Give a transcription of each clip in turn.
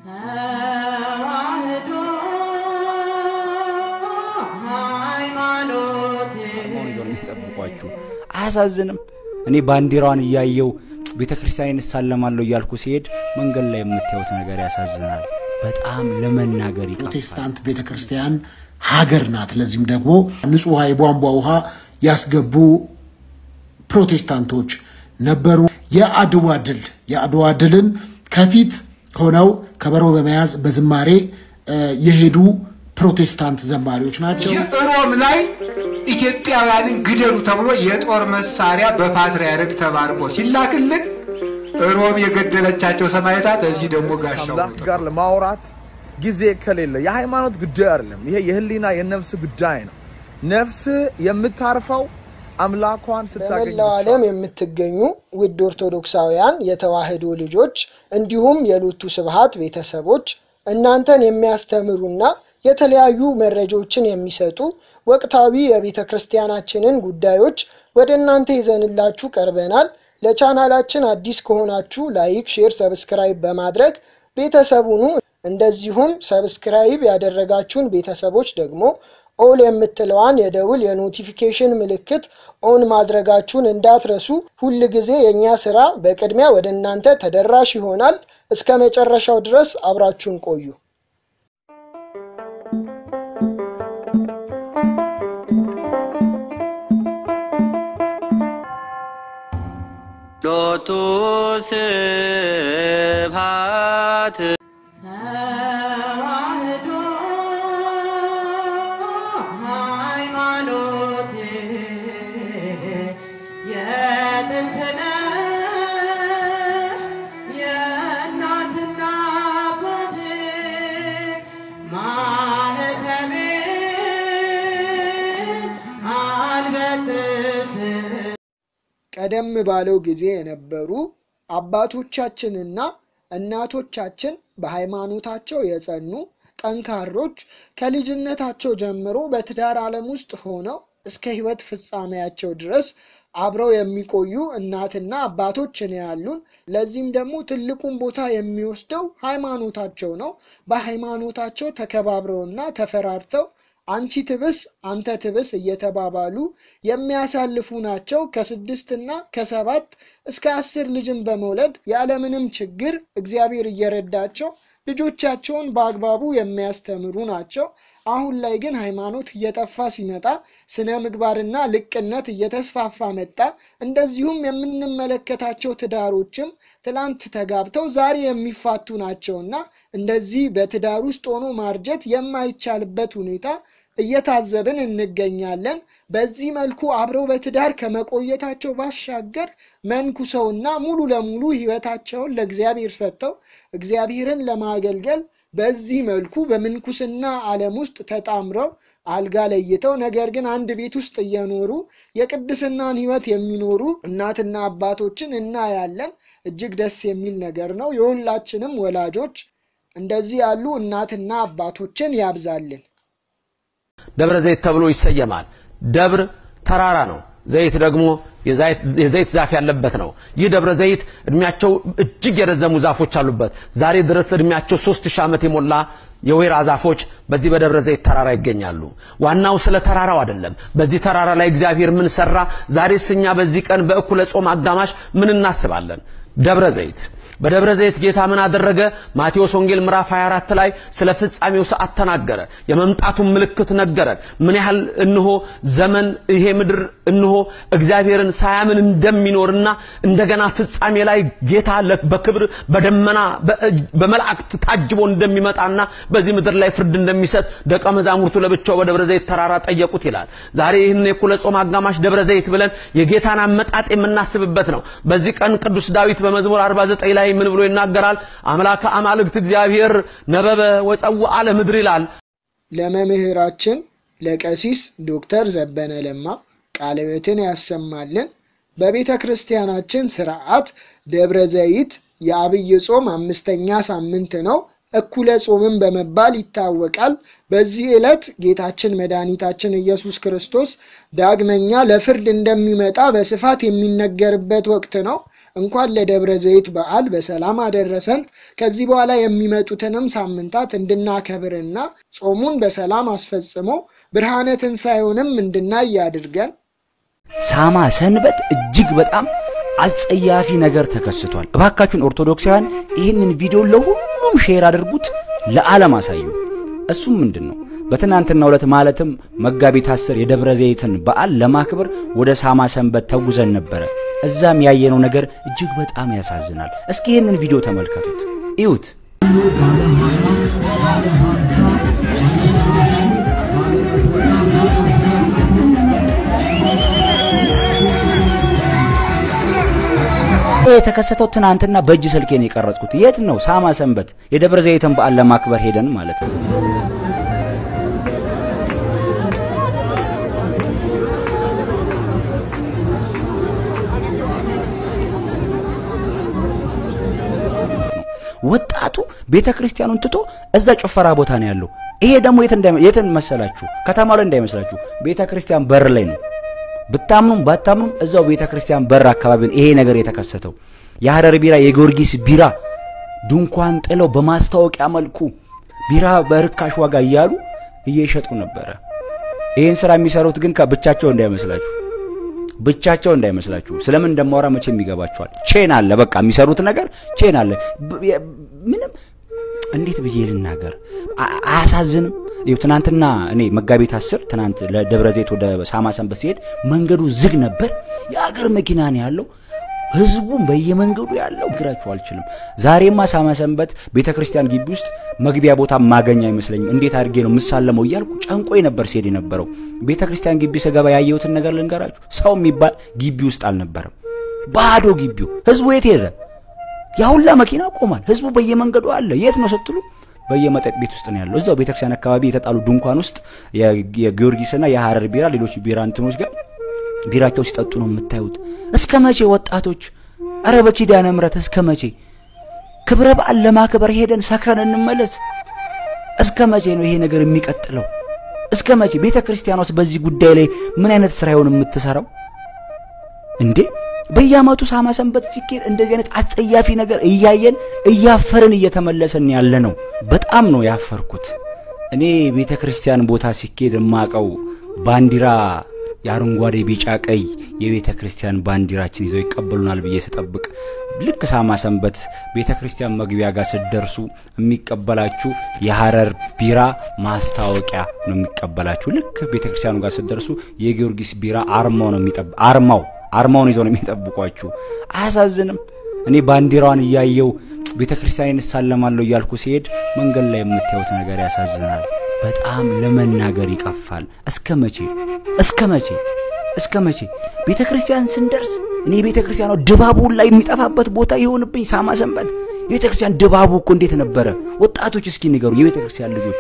ተዋህዶ ሃይማኖት መሆን ይዘው ነው የሚጠብቋችሁ። አያሳዝንም? እኔ ባንዲራዋን እያየው ቤተ ክርስቲያን እሳለማለሁ እያልኩ ሲሄድ መንገድ ላይ የምታዩት ነገር ያሳዝናል። በጣም ለመናገር ይቀፋል። ፕሮቴስታንት ቤተ ክርስቲያን ሀገር ናት። ለዚህም ደግሞ ንጹህ ውሃ የቧንቧ ውሃ ያስገቡ ፕሮቴስታንቶች ነበሩ። የአድዋ ድል የአድዋ ድልን ከፊት ሆነው ከበሮ በመያዝ በዝማሬ እ፣ የሄዱ ፕሮቴስታንት ዘማሪዎች ናቸው። ሮም ላይ ኢትዮጵያውያንን ግደሉ ተብሎ የጦር መሳሪያ በፓትርያርክ ተባርኮ ሲላክልን ሮም የገደለቻቸው ሰማዕታት እዚህ ደግሞ ጋሻው አምላክ ጋር ለማውራት ጊዜ ከሌለ የሃይማኖት ጉዳይ አይደለም። ይሄ የህሊና የነፍስ ጉዳይ ነው። ነፍስ የምታርፈው አምላኳን ስታገኝ በመላው ዓለም የምትገኙ ውድ ኦርቶዶክሳውያን የተዋህዶ ልጆች እንዲሁም የሎቱ ስብሐት ቤተሰቦች እናንተን የሚያስተምሩና የተለያዩ መረጃዎችን የሚሰጡ ወቅታዊ የቤተ ክርስቲያናችንን ጉዳዮች ወደ እናንተ ይዘንላችሁ ቀርበናል። ለቻናላችን አዲስ ከሆናችሁ ላይክ፣ ሼር፣ ሰብስክራይብ በማድረግ ቤተሰቡኑ እንደዚሁም ሰብስክራይብ ያደረጋችሁን ቤተሰቦች ደግሞ ኦል የምትለዋን የደውል የኖቲፊኬሽን ምልክት ኦን ማድረጋችሁን እንዳትረሱ። ሁል ጊዜ የእኛ ስራ በቅድሚያ ወደ እናንተ ተደራሽ ይሆናል። እስከ መጨረሻው ድረስ አብራችሁን ቆዩ። ሎቱ ስብሐት ተዋህዶ ሃይማኖት የጥንት ነሽ የእናትና አባቴ ማህተቤን አልበጥስም ቀደም ባለው ጊዜ የነበሩ አባቶቻችንና እናቶቻችን በሃይማኖታቸው የጸኑ ጠንካሮች ከልጅነታቸው ጀምሮ በትዳር ዓለም ውስጥ ሆነው እስከ ሕይወት ፍጻሜያቸው ድረስ አብረው የሚቆዩ እናትና አባቶች ነው ያሉን። ለዚህም ደግሞ ትልቁን ቦታ የሚወስደው ሃይማኖታቸው ነው። በሃይማኖታቸው ተከባብረውና ተፈራርተው አንቺ ትብስ አንተ ትብስ እየተባባሉ የሚያሳልፉ ናቸው። ከስድስትና ከሰባት እስከ አስር ልጅን በመውለድ ያለምንም ችግር እግዚአብሔር እየረዳቸው ልጆቻቸውን በአግባቡ የሚያስተምሩ ናቸው። አሁን ላይ ግን ሃይማኖት እየጠፋ ሲመጣ ስነ ምግባርና ልቅነት እየተስፋፋ መጣ። እንደዚሁም የምንመለከታቸው ትዳሮችም ትላንት ተጋብተው ዛሬ የሚፋቱ ናቸውና እንደዚህ በትዳር ውስጥ ሆኖ ማርጀት የማይቻልበት ሁኔታ እየታዘብን እንገኛለን። በዚህ መልኩ አብረው በትዳር ከመቆየታቸው ባሻገር መንኩሰውና ሙሉ ለሙሉ ሕይወታቸውን ለእግዚአብሔር ሰጥተው እግዚአብሔርን ለማገልገል በዚህ መልኩ በምንኩስና ዓለም ውስጥ ተጣምረው አልጋ ለይተው ነገር ግን አንድ ቤት ውስጥ እየኖሩ የቅድስናን ሕይወት የሚኖሩ እናትና አባቶችን እናያለን። እጅግ ደስ የሚል ነገር ነው። የሁላችንም ወላጆች እንደዚህ ያሉ እናትና አባቶችን ያብዛልን። ደብረ ዘይት ተብሎ ይሰየማል። ደብር ተራራ ነው። ዘይት ደግሞ የዘይት ዛፍ ያለበት ነው። ይህ ደብረ ዘይት እድሜያቸው እጅግ የረዘሙ ዛፎች አሉበት። ዛሬ ድረስ እድሜያቸው ሶስት ሺህ ዓመት የሞላ የወይራ ዛፎች በዚህ በደብረ ዘይት ተራራ ይገኛሉ። ዋናው ስለ ተራራው አይደለም። በዚህ ተራራ ላይ እግዚአብሔር ምን ሰራ? ዛሬስ እኛ በዚህ ቀን በእኩለ ጾም አጋማሽ ምን እናስባለን? ደብረ ዘይት በደብረ ዘይት ጌታ ምን አደረገ? ማቴዎስ ወንጌል ምዕራፍ 24 ላይ ስለ ፍጻሜው ሰዓት ተናገረ። የመምጣቱን ምልክት ነገረን። ምን ያህል እንሆ ዘመን ይሄ ምድር እንሆ እግዚአብሔርን ሳያምን እንደሚኖርና እንደገና ፍጻሜ ላይ ጌታ ለ- በክብር በደመና በእጅ- በመላእክት ታጅቦ እንደሚመጣና በዚህ ምድር ላይ ፍርድ እንደሚሰጥ ደቀ መዛሙርቱ ለብቻው በደብረ ዘይት ተራራ ጠየቁት ይላል። ዛሬ ይህን የኩለ ጾም አጋማሽ ደብረ ዘይት ብለን የጌታን አመጣጥ የምናስብበት ነው። በዚህ ቀን ቅዱስ ዳዊት በመዝሙር 49 ላይ ምን ብሎ ይናገራል? አምላከ አማልክት እግዚአብሔር ነበበ ወጸውዐ ለምድር ይላል። ለመምህራችን ለቀሲስ ዶክተር ዘበነ ለማ ቃለ ሕይወትን ያሰማልን። በቤተ ክርስቲያናችን ስርዓት ደብረ ዘይት የአብይ ጾም አምስተኛ ሳምንት ነው። እኩለ ጾምን በመባል ይታወቃል። በዚህ ዕለት ጌታችን መድኃኒታችን ኢየሱስ ክርስቶስ ዳግመኛ ለፍርድ እንደሚመጣ በስፋት የሚነገርበት ወቅት ነው። እንኳን ለደብረ ዘይት በዓል በሰላም አደረሰን። ከዚህ በኋላ የሚመጡትንም ሳምንታት እንድናከብርና ጾሙን በሰላም አስፈጽሞ ብርሃነ ትንሣኤውንም እንድናይ ያድርገን። ሳማ ሰንበት እጅግ በጣም አጸያፊ ነገር ተከስቷል። እባካችሁን ኦርቶዶክሳውያን ይህንን ቪዲዮ ለሁሉም ሼር አድርጉት፣ ለዓለም አሳዩ። እሱም ምንድን ነው? በትናንትናው ዕለት ማለትም መጋቢት አስር የደብረ ዘይትን በዓል ለማክበር ወደ ሳማ ሰንበት ተጉዘን ነበረ። እዛም ያየነው ነገር እጅግ በጣም ያሳዝናል። እስኪ ይህንን ቪዲዮ ተመልከቱት፣ እዩት። የተከሰተው ትናንትና በእጅ ስልኬን የቀረጽኩት የት ነው? ሳማ ሰንበት የደብረ ዘይትን በዓል ለማክበር ሄደን ማለት ነው። ወጣቱ ቤተ ክርስቲያኑን ትቶ እዛ ጭፈራ ቦታ ነው ያለው። ይሄ ደግሞ የትን መሰላችሁ? ከተማ ላይ እንዳይመስላችሁ ቤተ ክርስቲያን በር ላይ ነው። ብታምኑም ባታምኑም እዛው ቤተ ክርስቲያን በር አካባቢ ነው ይሄ ነገር የተከሰተው። የሐረር ቢራ፣ የጊዮርጊስ ቢራ ድንኳን ጥለው በማስታወቂያ መልኩ ቢራ በርካሽ ዋጋ እያሉ እየሸጡ ነበረ። ይህን ስራ የሚሰሩት ግን ብቻቸው እንዳይመስላችሁ ብቻቸው እንዳይመስላችሁ። ስለምን እንደማወራ መቼም ይገባችኋል። ቼን አለ፣ በቃ የሚሰሩት ነገር ቼን አለ። ምንም እንዴት ብዬ ልናገር? አያሳዝንም? ይኸው ትናንትና እኔ መጋቢት አስር ትናንት ለደብረ ዘይት ወደ ሳማ ሰንበት ሲሄድ መንገዱ ዝግ ነበር። የአገር መኪና ነው ያለው። ህዝቡም በየመንገዱ ያለው እግራችሁ አልችልም። ዛሬማ ሳማ ሰንበት ቤተ ክርስቲያን ግቢ ውስጥ መግቢያ ቦታ ማገኝ አይመስለኝም። እንዴት አድርጌ ነው የምሳለመው እያልኩ ጨንቆኝ ነበር ሲሄድ የነበረው። ቤተ ክርስቲያን ግቢ ስገባ ያየሁትን ነገር ልንገራችሁ። ሰው የሚባል ግቢ ውስጥ አልነበረም። ባዶ ግቢው። ህዝቡ የት ሄደ? ያሁላ መኪና ቆሟል። ህዝቡ በየመንገዱ አለ። የት ነው ስትሉ በየመጠጥ ቤት ውስጥ ነው ያለው። እዛው ቤተክርስቲያን አካባቢ የተጣሉ ድንኳን ውስጥ የጊዮርጊስና የሐረር ቢራ፣ ሌሎች ቢራ እንትኖች ጋር ቢራቸው ሲጠጡ ነው የምታዩት። እስከ መቼ ወጣቶች? አረ በኪዳነ ምሕረት እስከ መቼ? ክብረ በዓል ለማክበር ሄደን ሰክረን እንመለስ። እስከ መቼ ነው ይሄ ነገር የሚቀጥለው? እስከ መቼ? ቤተ ክርስቲያኗስ በዚህ ጉዳይ ላይ ምን አይነት ስራ ይሆን የምትሰራው እንዴ? በየዓመቱ ሳማ ሰንበት ሲኬድ እንደዚህ አይነት አጸያፊ ነገር እያየን እያፈርን እየተመለሰን ያለ ነው። በጣም ነው ያፈርኩት። እኔ ቤተ ክርስቲያን ቦታ ሲኬድ የማቀው ባንዲራ የአረንጓዴ ቢጫ ቀይ የቤተ ክርስቲያን ባንዲራችን ይዘው ይቀበሉናል ብዬ ስጠብቅ ልክ ሳማ ሰንበት ቤተ ክርስቲያን መግቢያ ጋር ስትደርሱ የሚቀበላችሁ የሐረር ቢራ ማስታወቂያ ነው የሚቀበላችሁ። ልክ ቤተ ክርስቲያኑ ጋር ስትደርሱ የጊዮርጊስ ቢራ አርማው ነው የሚጠብ አርማው አርማውን ይዘው ነው የሚጠብቋችሁ። አያሳዝንም? እኔ ባንዲራዋን እያየው ቤተ ክርስቲያንን እሳለማለሁ እያልኩ ሲሄድ መንገድ ላይ የምታዩት ነገር ያሳዝናል። በጣም ለመናገር ይቀፋል። እስከ መቼ እስከ መቼ እስከ መቼ ቤተ ክርስቲያን ስንደርስ እኔ ቤተ ክርስቲያኗ ድባቡ ላይ የሚጠፋበት ቦታ የሆንብኝ ሳማ ሰንበት የቤተ ክርስቲያን ድባቡ እኮ እንዴት ነበረ? ወጣቶች እስኪ ንገሩ። የቤተ ክርስቲያን ልጆች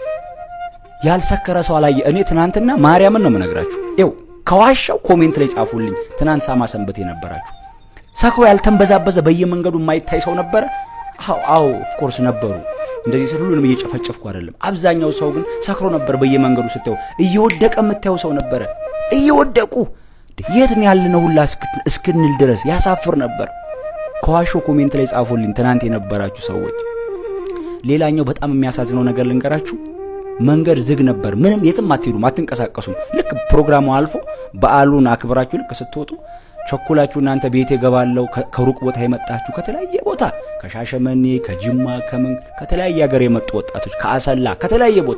ያልሰከረ ሰው አላየ። እኔ ትናንትና ማርያምን ነው የምነግራችሁ። ይኸው ከዋሻው ኮሜንት ላይ ጻፉልኝ። ትናንት ሳማ ሰንበት የነበራችሁ ሰክሮ ያልተንበዛበዘ በየመንገዱ የማይታይ ሰው ነበረ? አዎ አዎ ኦፍኮርስ ነበሩ። እንደዚህ ስል ሁሉንም እየጨፈጨፍኩ አይደለም። አብዛኛው ሰው ግን ሰክሮ ነበር። በየመንገዱ ስታየው እየወደቀ የምታየው ሰው ነበረ። እየወደቁ የት ነው ያለነው ሁላ እስክንል ድረስ ያሳፍር ነበር። ከዋሾ ኮሜንት ላይ ጻፉልኝ ትናንት የነበራችሁ ሰዎች። ሌላኛው በጣም የሚያሳዝነው ነገር ልንገራችሁ። መንገድ ዝግ ነበር። ምንም የትም አትሄዱም፣ አትንቀሳቀሱም። ልክ ፕሮግራሙ አልፎ በዓሉን አክብራችሁ ልክ ስትወጡ ቸኩላችሁ እናንተ ቤት የገባለው ከሩቅ ቦታ የመጣችሁ ከተለያየ ቦታ ከሻሸመኔ፣ ከጅማ፣ ከምን ከተለያየ ሀገር የመጡ ወጣቶች ከአሰላ ከተለያየ ቦታ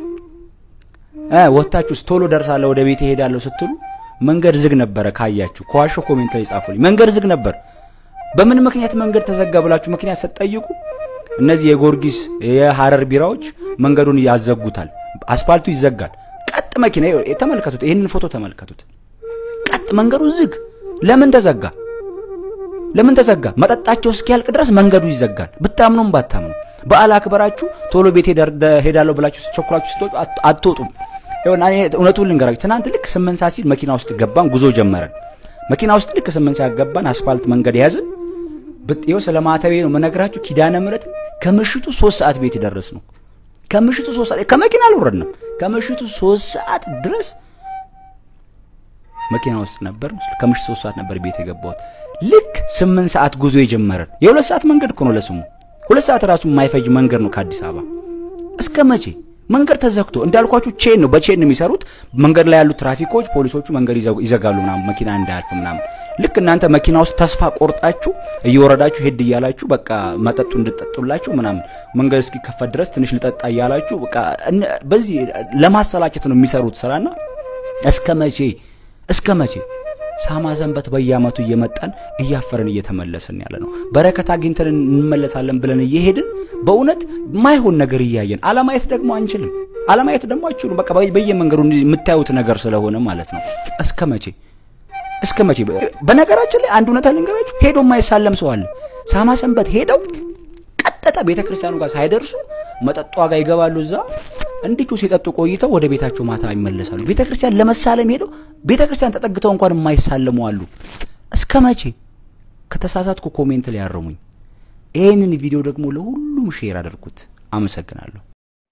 እ ወጣችሁ ቶሎ ደርሳለሁ ወደ ቤት እሄዳለሁ ስትሉ መንገድ ዝግ ነበረ። ካያችሁ ከዋሾ ኮሜንት ላይ ጻፉልኝ። መንገድ ዝግ ነበር። በምን ምክንያት መንገድ ተዘጋ ብላችሁ ምክንያት ስትጠይቁ እነዚህ የጊዮርጊስ የሐረር ቢራዎች መንገዱን ያዘጉታል። አስፋልቱ ይዘጋል። ቀጥ መኪና ተመልከቱት፣ ይህንን ፎቶ ተመልከቱት። ቀጥ መንገዱ ዝግ። ለምን ተዘጋ? ለምን ተዘጋ? መጠጣቸው እስኪያልቅ ድረስ መንገዱ ይዘጋል። ብታምኑም ባታምኑ በዓል አክበራችሁ ቶሎ ቤት ሄዳለሁ ብላችሁ ቸኩላችሁ ስትወጡ አትወጡም። ይሁን እውነቱን ልንገራችሁ። ትናንት ልክ ስምንት ሰዓት ሲል መኪና ውስጥ ገባን፣ ጉዞ ጀመረን። መኪና ውስጥ ልክ ስምንት ሰዓት ገባን፣ አስፋልት መንገድ ያዝን። ብጤው ስለ ማተቤ ነው መነግራችሁ። ኪዳነ ምሕረት ከምሽቱ ሶስት ሰዓት ቤት ደረስ ነው። ከምሽቱ ሶስት ሰዓት ከመኪና አልወረድንም። ከምሽቱ ሶስት ሰዓት ድረስ መኪና ውስጥ ነበር። ከምሽት ሶስት ሰዓት ነበር ቤት የገባሁት። ልክ ስምንት ሰዓት ጉዞ የጀመረን የሁለት ሰዓት መንገድ እኮ ነው ለስሙ። ሁለት ሰዓት ራሱ የማይፈጅ መንገድ ነው ከአዲስ አበባ። እስከ መቼ መንገድ ተዘግቶ እንዳልኳችሁ ቼን ነው በቼን ነው የሚሰሩት። መንገድ ላይ ያሉት ትራፊኮች፣ ፖሊሶቹ መንገድ ይዘጉ- ይዘጋሉ ምናምን መኪና እንዳያልፍ ምናምን። ልክ እናንተ መኪና ውስጥ ተስፋ ቆርጣችሁ እየወረዳችሁ ሄድ እያላችሁ በቃ መጠጡ እንድጠጡላችሁ ምናምን መንገድ እስኪከፈት ድረስ ትንሽ ልጠጣ እያላችሁ በቃ እነ- በዚህ ለማሰላቸት ነው የሚሰሩት ስራና እስከ መቼ እስከ መቼ ሳማ ሰንበት በየአመቱ እየመጣን እያፈርን እየተመለስን ያለ ነው። በረከት አግኝተን እንመለሳለን ብለን እየሄድን በእውነት ማይሆን ነገር እያየን አለማየት ደግሞ አንችልም። አለማየት ደግሞ አይችሉም። በቃ በየ- በየመንገዱ እንዲህ የምታዩት ነገር ስለሆነ ማለት ነው። እስከ መቼ እስከ መቼ? በነገራችን ላይ አንድ እውነታ ልንገራችሁ፣ ሄዶ የማይሳለም ሰው አለ። ሳማ ሰንበት ሄደው ቀጥታ ቤተ ክርስቲያኑ ጋር ሳይደርሱ መጠጧ ጋር ይገባሉ። እዛ እንዲቹ ሲጠጡ ቆይተው ወደ ቤታቸው ማታ ይመለሳሉ። ቤተ ክርስቲያን ለመሳለም ሄደው ቤተ ክርስቲያን ተጠግተው እንኳን የማይሳለሙ አሉ። እስከ መቼ? ከተሳሳትኩ ኮሜንት ላይ ያረሙኝ። ይህንን ቪዲዮ ደግሞ ለሁሉም ሼር አድርጉት። አመሰግናለሁ።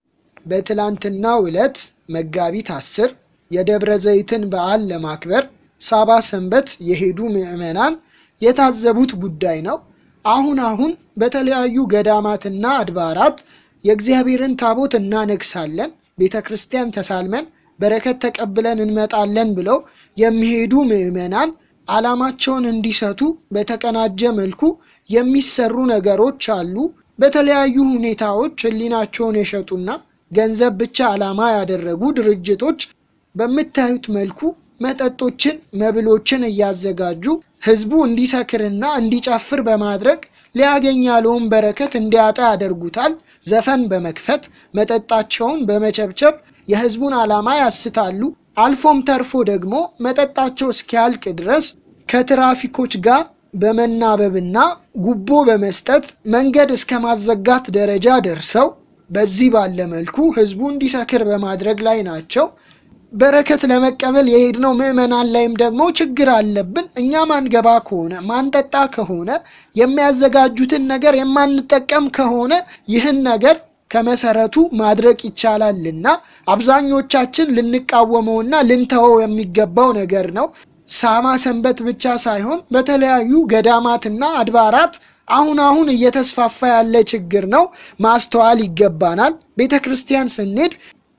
በትላንትናው ዕለት መጋቢት አስር የደብረ ዘይትን በዓል ለማክበር ሳባ ሰንበት የሄዱ ምዕመናን የታዘቡት ጉዳይ ነው። አሁን አሁን በተለያዩ ገዳማትና አድባራት የእግዚአብሔርን ታቦት እናነግሳለን፣ ቤተ ክርስቲያን ተሳልመን በረከት ተቀብለን እንመጣለን ብለው የሚሄዱ ምዕመናን ዓላማቸውን እንዲሰቱ በተቀናጀ መልኩ የሚሰሩ ነገሮች አሉ። በተለያዩ ሁኔታዎች ሕሊናቸውን የሸጡና ገንዘብ ብቻ ዓላማ ያደረጉ ድርጅቶች በምታዩት መልኩ መጠጦችን፣ መብሎችን እያዘጋጁ ህዝቡ እንዲሰክርና እንዲጨፍር በማድረግ ሊያገኝ ያለውን በረከት እንዲያጣ ያደርጉታል። ዘፈን በመክፈት መጠጣቸውን በመቸብቸብ የህዝቡን ዓላማ ያስታሉ። አልፎም ተርፎ ደግሞ መጠጣቸው እስኪያልቅ ድረስ ከትራፊኮች ጋር በመናበብና ጉቦ በመስጠት መንገድ እስከ ማዘጋት ደረጃ ደርሰው በዚህ ባለ መልኩ ህዝቡ እንዲሰክር በማድረግ ላይ ናቸው። በረከት ለመቀበል የሄድነው ምዕመናን ላይም ደግሞ ችግር አለብን። እኛ ማንገባ ከሆነ ማንጠጣ ከሆነ የሚያዘጋጁትን ነገር የማንጠቀም ከሆነ ይህን ነገር ከመሰረቱ ማድረግ ይቻላልና አብዛኞቻችን ልንቃወመውና ልንተወው የሚገባው ነገር ነው። ሳማ ሰንበት ብቻ ሳይሆን በተለያዩ ገዳማትና አድባራት አሁን አሁን እየተስፋፋ ያለ ችግር ነው። ማስተዋል ይገባናል። ቤተ ክርስቲያን ስንሄድ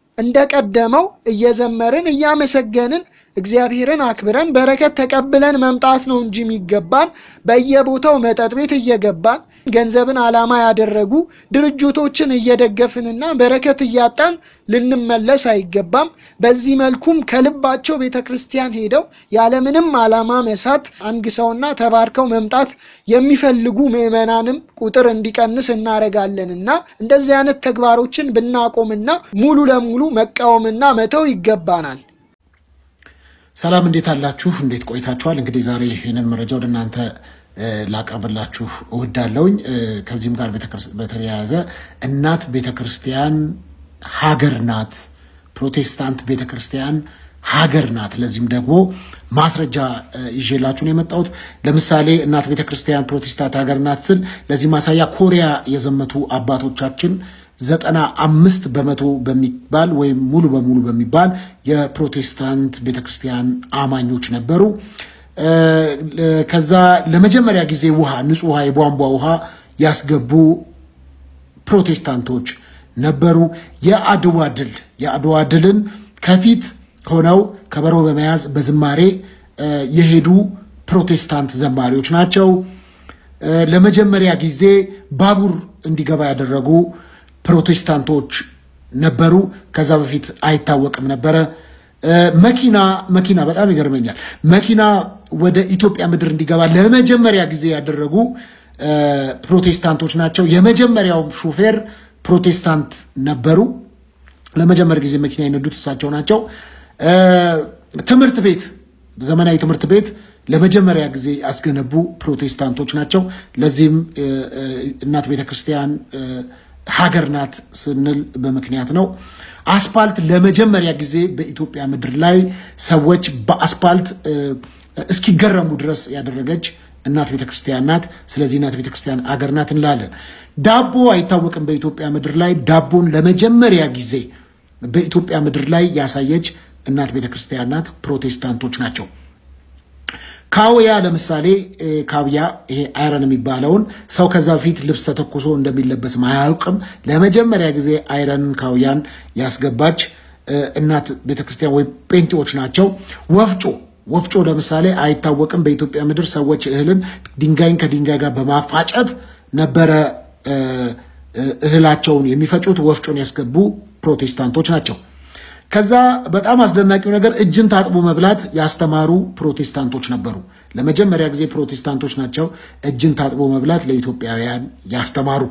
እንደቀደመው እየዘመርን እያመሰገንን እግዚአብሔርን አክብረን በረከት ተቀብለን መምጣት ነው እንጂ የሚገባን በየቦታው መጠጥ ቤት እየገባን ገንዘብን ዓላማ ያደረጉ ድርጅቶችን እየደገፍንና በረከት እያጣን ልንመለስ አይገባም። በዚህ መልኩም ከልባቸው ቤተ ክርስቲያን ሄደው ያለምንም ዓላማ መሳት አንግሰውና ተባርከው መምጣት የሚፈልጉ ምዕመናንም ቁጥር እንዲቀንስ እናደርጋለንና እንደዚህ አይነት ተግባሮችን ብናቆምና ሙሉ ለሙሉ መቃወምና መተው ይገባናል። ሰላም እንዴት አላችሁ? እንዴት ቆይታችኋል? እንግዲህ ዛሬ ይህንን መረጃ ወደ እናንተ ላቀርብላችሁ እወዳለሁኝ። ከዚህም ጋር በተያያዘ እናት ቤተ ክርስቲያን ሀገር ናት፣ ፕሮቴስታንት ቤተ ክርስቲያን ሀገር ናት። ለዚህም ደግሞ ማስረጃ ይዤላችሁ ነው የመጣሁት። ለምሳሌ እናት ቤተ ክርስቲያን ፕሮቴስታንት ሀገር ናት ስል ለዚህ ማሳያ ኮሪያ የዘመቱ አባቶቻችን ዘጠና አምስት በመቶ በሚባል ወይም ሙሉ በሙሉ በሚባል የፕሮቴስታንት ቤተክርስቲያን አማኞች ነበሩ። ከዛ ለመጀመሪያ ጊዜ ውሃ ንጹህ ውሃ የቧንቧ ውሃ ያስገቡ ፕሮቴስታንቶች ነበሩ። የአድዋ ድል የአድዋ ድልን ከፊት ሆነው ከበሮ በመያዝ በዝማሬ የሄዱ ፕሮቴስታንት ዘማሪዎች ናቸው። ለመጀመሪያ ጊዜ ባቡር እንዲገባ ያደረጉ ፕሮቴስታንቶች ነበሩ። ከዛ በፊት አይታወቅም ነበረ። መኪና መኪና በጣም ይገርመኛል። መኪና ወደ ኢትዮጵያ ምድር እንዲገባ ለመጀመሪያ ጊዜ ያደረጉ ፕሮቴስታንቶች ናቸው። የመጀመሪያው ሾፌር ፕሮቴስታንት ነበሩ። ለመጀመሪያ ጊዜ መኪና የነዱት እሳቸው ናቸው። ትምህርት ቤት ዘመናዊ ትምህርት ቤት ለመጀመሪያ ጊዜ ያስገነቡ ፕሮቴስታንቶች ናቸው። ለዚህም እናት ቤተክርስቲያን ሀገር ናት ስንል በምክንያት ነው። አስፓልት ለመጀመሪያ ጊዜ በኢትዮጵያ ምድር ላይ ሰዎች በአስፓልት እስኪገረሙ ድረስ ያደረገች እናት ቤተክርስቲያን ናት። ስለዚህ እናት ቤተክርስቲያን አገር ናት እንላለን። ዳቦ አይታወቅም በኢትዮጵያ ምድር ላይ ዳቦን ለመጀመሪያ ጊዜ በኢትዮጵያ ምድር ላይ ያሳየች እናት ቤተክርስቲያን ናት። ፕሮቴስታንቶች ናቸው። ካውያ ለምሳሌ እ፣ ካውያ ይሄ አይረን የሚባለውን ሰው ከዛ በፊት ልብስ ተተኩሶ እንደሚለበስም አያውቅም። ለመጀመሪያ ጊዜ አይረንን ካውያን ያስገባች እ፣ እናት ቤተክርስቲያን ወይም ጴንጤዎች ናቸው። ወፍጮ ወፍጮ ለምሳሌ አይታወቅም። በኢትዮጵያ ምድር ሰዎች እህልን ድንጋይን ከድንጋይ ጋር በማፋጨት ነበረ እ፣ እ፣ እህላቸውን የሚፈጩት። ወፍጮን ያስገቡ ፕሮቴስታንቶች ናቸው። ከዛ በጣም አስደናቂው ነገር እጅን ታጥቦ መብላት ያስተማሩ ፕሮቴስታንቶች ነበሩ። ለመጀመሪያ ጊዜ ፕሮቴስታንቶች ናቸው እጅን ታጥቦ መብላት ለኢትዮጵያውያን ያስተማሩ።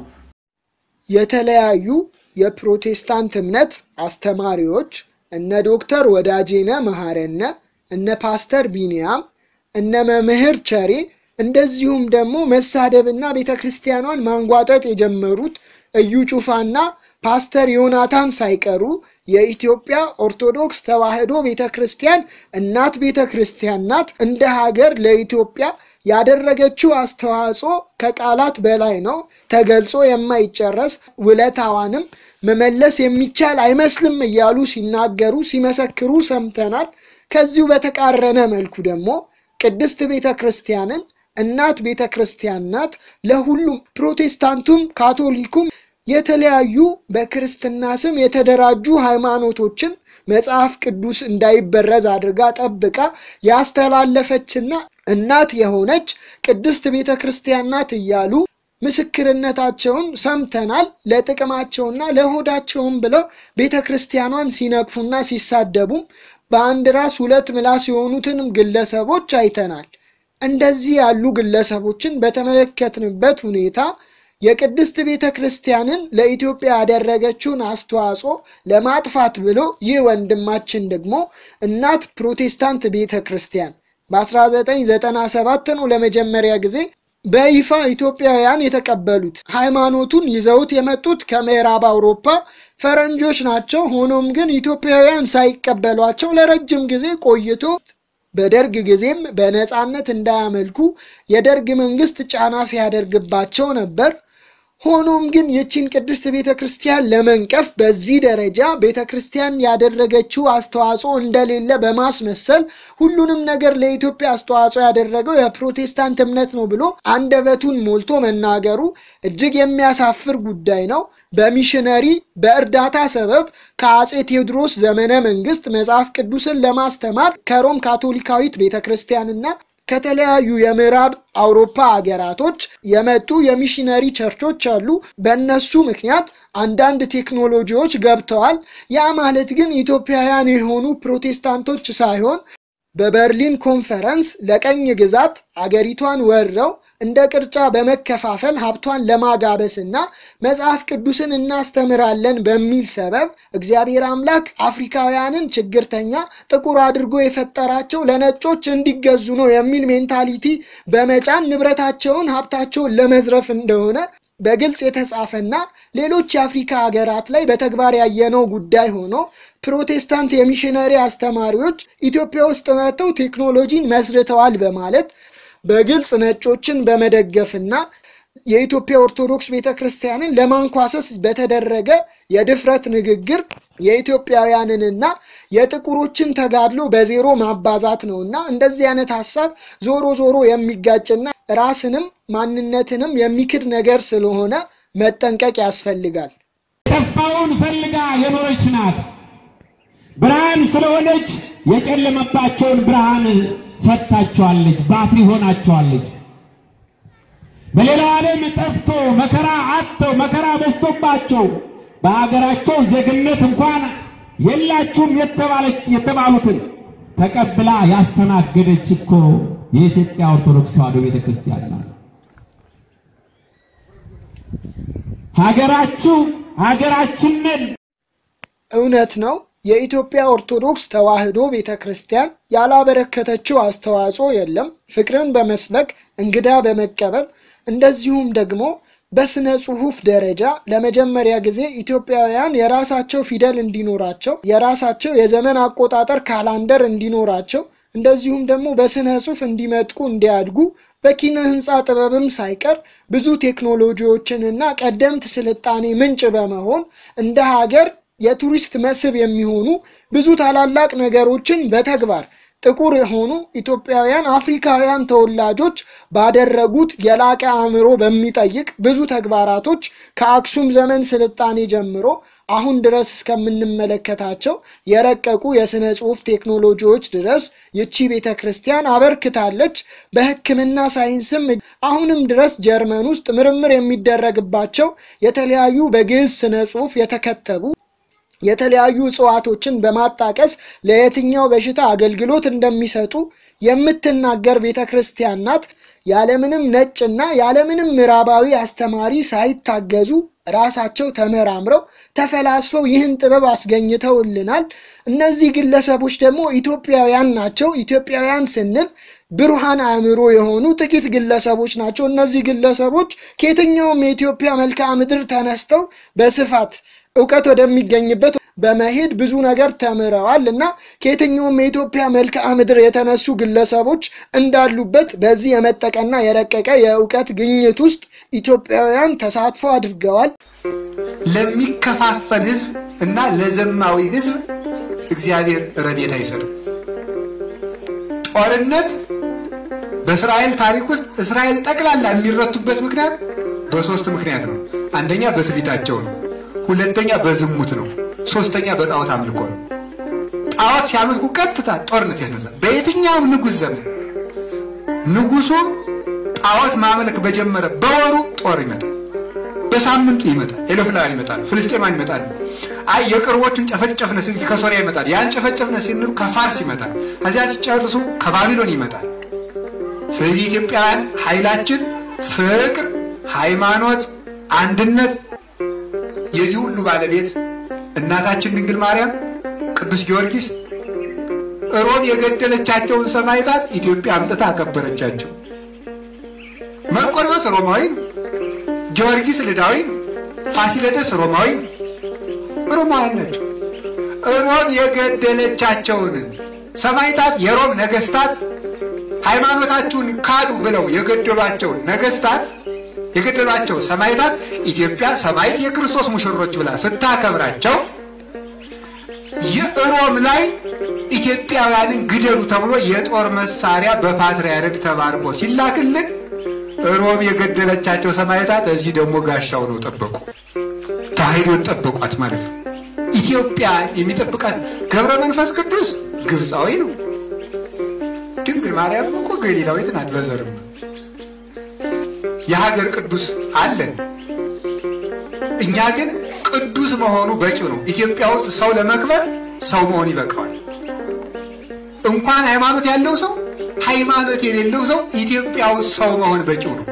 የተለያዩ የፕሮቴስታንት እምነት አስተማሪዎች እነ ዶክተር ወዳጄነ መሐረነ፣ እነ ፓስተር ቢንያም፣ እነ መምህር ቸሬ እንደዚሁም ደግሞ መሳደብና ቤተ ክርስቲያኗን ማንጓጠጥ የጀመሩት እዩ ጩፋና ፓስተር ዮናታን ሳይቀሩ የኢትዮጵያ ኦርቶዶክስ ተዋሕዶ ቤተ ክርስቲያን እናት ቤተ ክርስቲያን ናት። እንደ ሀገር ለኢትዮጵያ ያደረገችው አስተዋጽኦ ከቃላት በላይ ነው። ተገልጾ የማይጨረስ ውለታዋንም መመለስ የሚቻል አይመስልም እያሉ ሲናገሩ ሲመሰክሩ ሰምተናል። ከዚሁ በተቃረነ መልኩ ደግሞ ቅድስት ቤተ ክርስቲያንን እናት ቤተ ክርስቲያን ናት ለሁሉም ፕሮቴስታንቱም ካቶሊኩም የተለያዩ በክርስትና ስም የተደራጁ ሃይማኖቶችን መጽሐፍ ቅዱስ እንዳይበረዝ አድርጋ ጠብቃ ያስተላለፈችና እናት የሆነች ቅድስት ቤተ ክርስቲያን ናት እያሉ ምስክርነታቸውን ሰምተናል። ለጥቅማቸውና ለሆዳቸውም ብለው ቤተ ክርስቲያኗን ሲነቅፉና ሲሳደቡም በአንድ ራስ ሁለት ምላስ የሆኑትንም ግለሰቦች አይተናል። እንደዚህ ያሉ ግለሰቦችን በተመለከትንበት ሁኔታ የቅድስት ቤተ ክርስቲያንን ለኢትዮጵያ ያደረገችውን አስተዋጽኦ ለማጥፋት ብሎ ይህ ወንድማችን ደግሞ እናት ፕሮቴስታንት ቤተ ክርስቲያን በ1997 ነው ለመጀመሪያ ጊዜ በይፋ ኢትዮጵያውያን የተቀበሉት። ሃይማኖቱን ይዘውት የመጡት ከምዕራብ አውሮፓ ፈረንጆች ናቸው። ሆኖም ግን ኢትዮጵያውያን ሳይቀበሏቸው ለረጅም ጊዜ ቆይቶ በደርግ ጊዜም በነፃነት እንዳያመልኩ የደርግ መንግስት ጫና ሲያደርግባቸው ነበር። ሆኖም ግን ይችን ቅድስት ቤተ ክርስቲያን ለመንቀፍ በዚህ ደረጃ ቤተ ክርስቲያን ያደረገችው አስተዋጽኦ እንደሌለ በማስመሰል ሁሉንም ነገር ለኢትዮጵያ አስተዋጽኦ ያደረገው የፕሮቴስታንት እምነት ነው ብሎ አንደበቱን ሞልቶ መናገሩ እጅግ የሚያሳፍር ጉዳይ ነው። በሚሽነሪ በእርዳታ ሰበብ ከአጼ ቴዎድሮስ ዘመነ መንግስት መጽሐፍ ቅዱስን ለማስተማር ከሮም ካቶሊካዊት ቤተ ክርስቲያንና ከተለያዩ የምዕራብ አውሮፓ ሀገራቶች የመጡ የሚሽነሪ ቸርቾች አሉ። በእነሱ ምክንያት አንዳንድ ቴክኖሎጂዎች ገብተዋል። ያ ማለት ግን ኢትዮጵያውያን የሆኑ ፕሮቴስታንቶች ሳይሆን በበርሊን ኮንፈረንስ ለቀኝ ግዛት አገሪቷን ወረው እንደ ቅርጫ በመከፋፈል ሀብቷን ለማጋበስና መጽሐፍ ቅዱስን እናስተምራለን በሚል ሰበብ እግዚአብሔር አምላክ አፍሪካውያንን ችግርተኛ ጥቁር አድርጎ የፈጠራቸው ለነጮች እንዲገዙ ነው የሚል ሜንታሊቲ በመጫን ንብረታቸውን ሀብታቸውን ለመዝረፍ እንደሆነ በግልጽ የተጻፈና ሌሎች የአፍሪካ ሀገራት ላይ በተግባር ያየነው ጉዳይ ሆኖ ፕሮቴስታንት የሚሽነሪ አስተማሪዎች ኢትዮጵያ ውስጥ መጥተው ቴክኖሎጂን መስርተዋል በማለት በግልጽ ነጮችን በመደገፍና የኢትዮጵያ ኦርቶዶክስ ቤተ ክርስቲያንን ለማንኳሰስ በተደረገ የድፍረት ንግግር የኢትዮጵያውያንንና የጥቁሮችን ተጋድሎ በዜሮ ማባዛት ነውና እንደዚህ አይነት ሀሳብ ዞሮ ዞሮ የሚጋጭና ራስንም ማንነትንም የሚክድ ነገር ስለሆነ መጠንቀቅ ያስፈልጋል። የጠፋውን ፈልጋ የኖረች ናት። ብርሃን ስለሆነች የጨለመባቸውን ብርሃን ሰጥታቸዋለች፣ ባትሪ ሆናቸዋለች። በሌላው ዓለም ጠፍቶ መከራ አጥተው መከራ በዝቶባቸው በሀገራቸው ዜግነት እንኳን የላችሁም የተባለች የተባሉትን ተቀብላ ያስተናገደች እኮ የኢትዮጵያ ኦርቶዶክስ ተዋሕዶ ቤተክርስቲያን ናት። ሀገራችሁ ሀገራችንን እውነት ነው። የኢትዮጵያ ኦርቶዶክስ ተዋሕዶ ቤተ ክርስቲያን ያላበረከተችው አስተዋጽኦ የለም። ፍቅርን በመስበክ እንግዳ በመቀበል እንደዚሁም ደግሞ በስነ ጽሁፍ ደረጃ ለመጀመሪያ ጊዜ ኢትዮጵያውያን የራሳቸው ፊደል እንዲኖራቸው የራሳቸው የዘመን አቆጣጠር ካላንደር እንዲኖራቸው እንደዚሁም ደግሞ በስነ ጽሁፍ እንዲመጥቁ እንዲያድጉ በኪነ ህንፃ ጥበብም ሳይቀር ብዙ ቴክኖሎጂዎችንና ቀደምት ስልጣኔ ምንጭ በመሆን እንደ ሀገር የቱሪስት መስህብ የሚሆኑ ብዙ ታላላቅ ነገሮችን በተግባር ጥቁር የሆኑ ኢትዮጵያውያን አፍሪካውያን ተወላጆች ባደረጉት የላቀ አእምሮ በሚጠይቅ ብዙ ተግባራቶች ከአክሱም ዘመን ስልጣኔ ጀምሮ አሁን ድረስ እስከምንመለከታቸው የረቀቁ የሥነ ጽሑፍ ቴክኖሎጂዎች ድረስ ይቺ ቤተ ክርስቲያን አበርክታለች። በሕክምና ሳይንስም አሁንም ድረስ ጀርመን ውስጥ ምርምር የሚደረግባቸው የተለያዩ በግዕዝ ስነ ጽሑፍ የተከተቡ የተለያዩ እጽዋቶችን በማጣቀስ ለየትኛው በሽታ አገልግሎት እንደሚሰጡ የምትናገር ቤተ ክርስቲያን ናት። ያለምንም ነጭና ያለምንም ምዕራባዊ አስተማሪ ሳይታገዙ ራሳቸው ተመራምረው ተፈላስፈው ይህን ጥበብ አስገኝተውልናል። እነዚህ ግለሰቦች ደግሞ ኢትዮጵያውያን ናቸው። ኢትዮጵያውያን ስንል ብሩሃን አእምሮ የሆኑ ጥቂት ግለሰቦች ናቸው። እነዚህ ግለሰቦች ከየትኛውም የኢትዮጵያ መልክዓ ምድር ተነስተው በስፋት እውቀት ወደሚገኝበት በመሄድ ብዙ ነገር ተምረዋል እና ከየትኛውም የኢትዮጵያ መልክዓ ምድር የተነሱ ግለሰቦች እንዳሉበት በዚህ የመጠቀና የረቀቀ የእውቀት ግኝት ውስጥ ኢትዮጵያውያን ተሳትፎ አድርገዋል። ለሚከፋፈል ሕዝብ እና ለዘማዊ ሕዝብ እግዚአብሔር ረድኤት አይሰጥም። ጦርነት በእስራኤል ታሪክ ውስጥ እስራኤል ጠቅላላ የሚረቱበት ምክንያት በሶስት ምክንያት ነው። አንደኛ በትዕቢታቸው ነው። ሁለተኛ በዝሙት ነው። ሶስተኛ በጣዖት አምልኮ ነው። ጣዖት ሲያመልኩ ቀጥታ ጦርነት ያስነሳል። በየትኛውም ንጉሥ ዘመን ንጉሱ ጣዖት ማመልክ በጀመረ በወሩ ጦር ይመጣል። በሳምንቱ ይመጣል። ኤሎፍላውያን ይመጣሉ። ፍልስጤማን ይመጣሉ። አይ የቅርቦቹን ጨፈጨፍነ ሲል ከሶሪያ ይመጣል። ያን ጨፈጨፍነ ሲል ከፋርስ ይመጣል። ከዚያ ሲጨርሱ ከባቢሎን ይመጣል። ስለዚህ ኢትዮጵያውያን ኃይላችን ፍቅር፣ ሃይማኖት፣ አንድነት የዚህ ሁሉ ባለቤት እናታችን ድንግል ማርያም፣ ቅዱስ ጊዮርጊስ ሮም የገደለቻቸውን ሰማዕታት ኢትዮጵያ አምጥታ አከበረቻቸው። መርቆሬዎስ ሮማዊ ነው። ጊዮርጊስ ልዳዊ ነው። ፋሲለደስ ሮማዊ ነው። ሮማውያን ናቸው። ሮም የገደለቻቸውን ሰማዕታት የሮም ነገስታት ሃይማኖታችሁን ካዱ ብለው የገደሏቸውን ነገስታት የገደሏቸው ሰማዕታት ኢትዮጵያ ሰማዕት የክርስቶስ ሙሽሮች ብላ ስታከብራቸው የሮም ላይ ኢትዮጵያውያንን ግደሉ ተብሎ የጦር መሳሪያ በፓትርያርክ ተባርኮ ሲላክልን ሮም የገደለቻቸው ሰማዕታት እዚህ ደግሞ ጋሻው ነው ጠበቁ። ተዋሕዶን ጠበቋት ማለት ነው። ኢትዮጵያ የሚጠብቃት ገብረ መንፈስ ቅዱስ ግብፃዊ ነው። ድንግል ማርያም እኮ ገሊላዊት ናት በዘርም የሀገር ቅዱስ አለን። እኛ ግን ቅዱስ መሆኑ በቂው ነው። ኢትዮጵያ ውስጥ ሰው ለመክበር ሰው መሆን ይበቃዋል። እንኳን ሃይማኖት ያለው ሰው ሃይማኖት የሌለው ሰው ኢትዮጵያ ውስጥ ሰው መሆን በቂው ነው።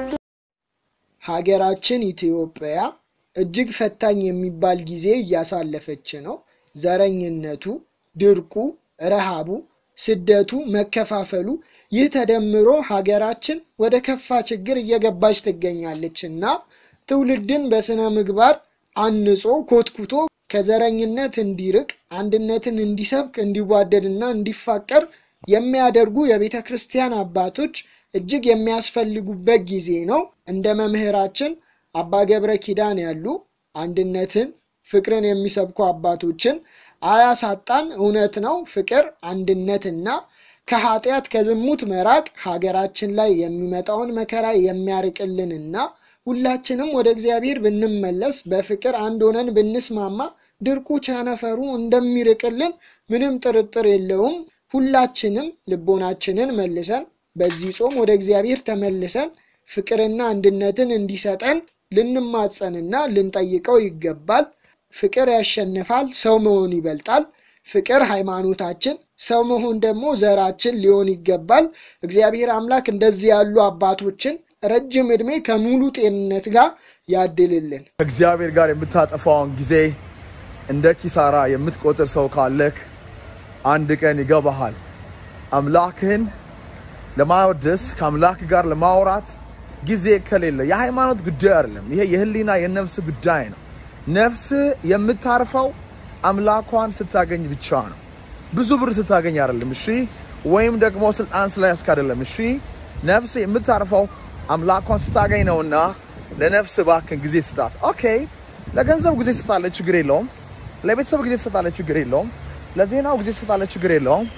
ሀገራችን ኢትዮጵያ እጅግ ፈታኝ የሚባል ጊዜ እያሳለፈች ነው። ዘረኝነቱ፣ ድርቁ፣ ረሃቡ፣ ስደቱ፣ መከፋፈሉ ይህ ተደምሮ ሀገራችን ወደ ከፋ ችግር እየገባች ትገኛለች እና ትውልድን በስነ ምግባር አንጾ ኮትኩቶ ከዘረኝነት እንዲርቅ አንድነትን እንዲሰብክ እንዲዋደድና እንዲፋቀር የሚያደርጉ የቤተ ክርስቲያን አባቶች እጅግ የሚያስፈልጉበት ጊዜ ነው። እንደ መምህራችን አባ ገብረ ኪዳን ያሉ አንድነትን፣ ፍቅርን የሚሰብኩ አባቶችን አያሳጣን። እውነት ነው። ፍቅር፣ አንድነትና ከኃጢአት ከዝሙት መራቅ ሀገራችን ላይ የሚመጣውን መከራ የሚያርቅልንና ሁላችንም ወደ እግዚአብሔር ብንመለስ በፍቅር አንድ ሆነን ብንስማማ ድርቁ ቸነፈሩ እንደሚርቅልን ምንም ጥርጥር የለውም። ሁላችንም ልቦናችንን መልሰን በዚህ ጾም ወደ እግዚአብሔር ተመልሰን ፍቅርና አንድነትን እንዲሰጠን ልንማጸንና ልንጠይቀው ይገባል። ፍቅር ያሸንፋል። ሰው መሆን ይበልጣል። ፍቅር ሃይማኖታችን፣ ሰው መሆን ደግሞ ዘራችን ሊሆን ይገባል። እግዚአብሔር አምላክ እንደዚህ ያሉ አባቶችን ረጅም ዕድሜ ከሙሉ ጤንነት ጋር ያድልልን። ከእግዚአብሔር ጋር የምታጠፋውን ጊዜ እንደ ኪሳራ የምትቆጥር ሰው ካለክ አንድ ቀን ይገባሃል። አምላክህን ለማወደስ ከአምላክ ጋር ለማውራት ጊዜ ከሌለ የሃይማኖት ጉዳይ አይደለም። ይሄ የህሊና የነፍስ ጉዳይ ነው። ነፍስ የምታርፈው አምላኳን ስታገኝ ብቻ ነው። ብዙ ብር ስታገኝ አይደለም። እሺ፣ ወይም ደግሞ ስልጣን ስለያዝክ አይደለም። እሺ፣ ነፍስ የምታርፈው አምላኳን ስታገኝ ነውና ለነፍስ እባክን ጊዜ ስጣት። ኦኬ፣ ለገንዘብ ጊዜ ስጣለች፣ ችግር የለውም። ለቤተሰብ ጊዜ ስጣለች፣ ችግር የለውም። ለዜናው ጊዜ ስጣለች፣ ችግር የለውም።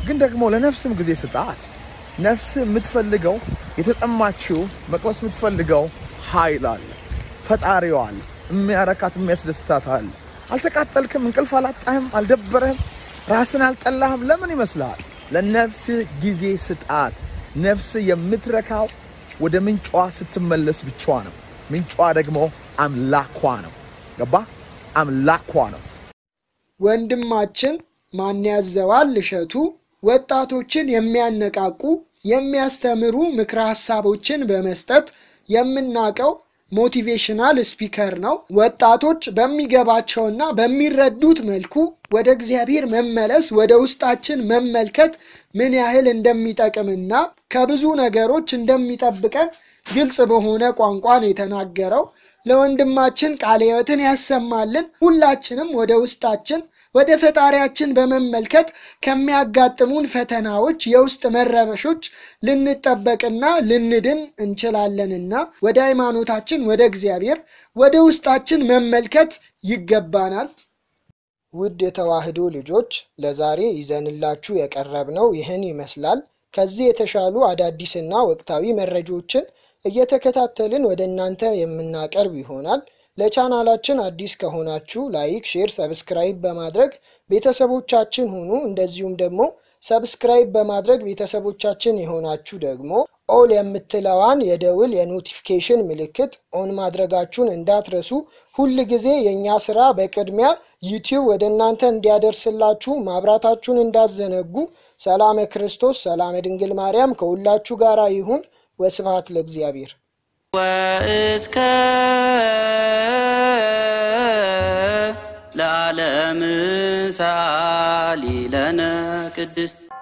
ግን ደግሞ ለነፍስም ጊዜ ስጣት። ነፍስ የምትፈልገው የተጠማችው መቅመስ የምትፈልገው ኃይል አለ፣ ፈጣሪዋ አለ፣ የሚያረካት የሚያስደስታት አለ። አልተቃጠልክም? እንቅልፍ አላጣህም? አልደበረህም? ራስን አልጠላህም? ለምን ይመስልሃል? ለነፍስ ጊዜ ስጣት። ነፍስ የምትረካው ወደ ምንጯ ስትመለስ ብቻ ነው። ምንጯ ደግሞ አምላኳ ነው። ገባ? አምላኳ ነው። ወንድማችን ማን ያዘዋል እሸቱ ወጣቶችን የሚያነቃቁ የሚያስተምሩ ምክረ ሀሳቦችን በመስጠት የምናውቀው ሞቲቬሽናል ስፒከር ነው። ወጣቶች በሚገባቸውና በሚረዱት መልኩ ወደ እግዚአብሔር መመለስ፣ ወደ ውስጣችን መመልከት ምን ያህል እንደሚጠቅምና ከብዙ ነገሮች እንደሚጠብቀን ግልጽ በሆነ ቋንቋ ነው የተናገረው። ለወንድማችን ቃለ ሕይወትን ያሰማልን። ሁላችንም ወደ ውስጣችን ወደ ፈጣሪያችን በመመልከት ከሚያጋጥሙን ፈተናዎች፣ የውስጥ መረበሾች ልንጠበቅና ልንድን እንችላለንና ወደ ሃይማኖታችን፣ ወደ እግዚአብሔር፣ ወደ ውስጣችን መመልከት ይገባናል። ውድ የተዋህዶ ልጆች ለዛሬ ይዘንላችሁ የቀረብነው ይህን ይመስላል። ከዚህ የተሻሉ አዳዲስና ወቅታዊ መረጃዎችን እየተከታተልን ወደ እናንተ የምናቀርብ ይሆናል። ለቻናላችን አዲስ ከሆናችሁ ላይክ፣ ሼር፣ ሰብስክራይብ በማድረግ ቤተሰቦቻችን ሁኑ። እንደዚሁም ደግሞ ሰብስክራይብ በማድረግ ቤተሰቦቻችን የሆናችሁ ደግሞ ኦል የምትለዋን የደውል የኖቲፊኬሽን ምልክት ኦን ማድረጋችሁን እንዳትረሱ። ሁል ጊዜ የእኛ ስራ በቅድሚያ ዩቲዩብ ወደ እናንተ እንዲያደርስላችሁ ማብራታችሁን እንዳዘነጉ። ሰላመ ክርስቶስ ሰላመ ድንግል ማርያም ከሁላችሁ ጋር ይሁን። ወስብሐት ለእግዚአብሔር። ወእስከ ለዓለም ሰአሊ ለነ ቅድስት